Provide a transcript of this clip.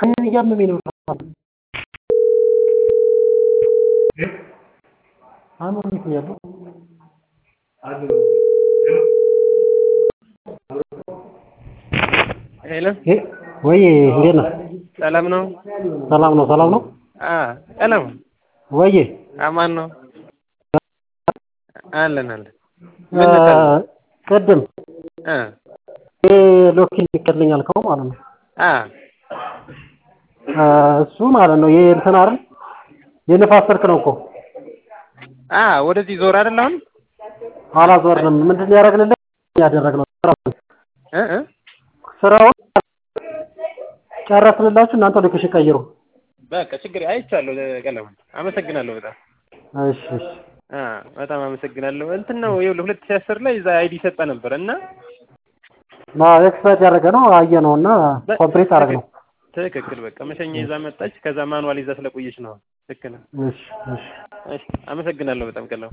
አይኔን እያመመኝ ነው። አሁን እንዴት ነው ያለው? ሄሎ ወይ እንዴት ነህ? ሰላም ነው? ሰላም ነው ሰላም ነው። አ ቀለም ወይ አማን ነው? አለን አለን። ቅድም እ ሎኪን ይከልኝ አልከው ማለት ነው። አ እሱ ማለት ነው ይሄ እንትን አይደል የንፋስ ስልክ ነው እኮ አ ወደዚህ ዞር አይደል አሁን? አላዞርንም። ምንድን ነው ያደረግንለት? ያደረግነው እ እ ስራውን ጨረስንላችሁ። እናንተ ሎኬሽን ቀይሩ። በቃ ችግር አይቻለሁ። ቀለም አመሰግናለሁ በጣም እሺ እሺ አ በጣም አመሰግናለሁ። እንትን ነው ይኸውልህ ሁለት ሺህ አስር ላይ እዛ አይዲ ሰጠ ነበር እና ኤክስፐርት ያደረገ ነው አየ ነው እና ኮምፕሊት አደረግ ነው። ትክክል በቃ መሸኛ ይዛ መጣች። ከዛ ማኑዋል ይዛ ስለቆየች ነው። ልክ ነው። እሺ እሺ እሺ አመሰግናለሁ በጣም ቀለም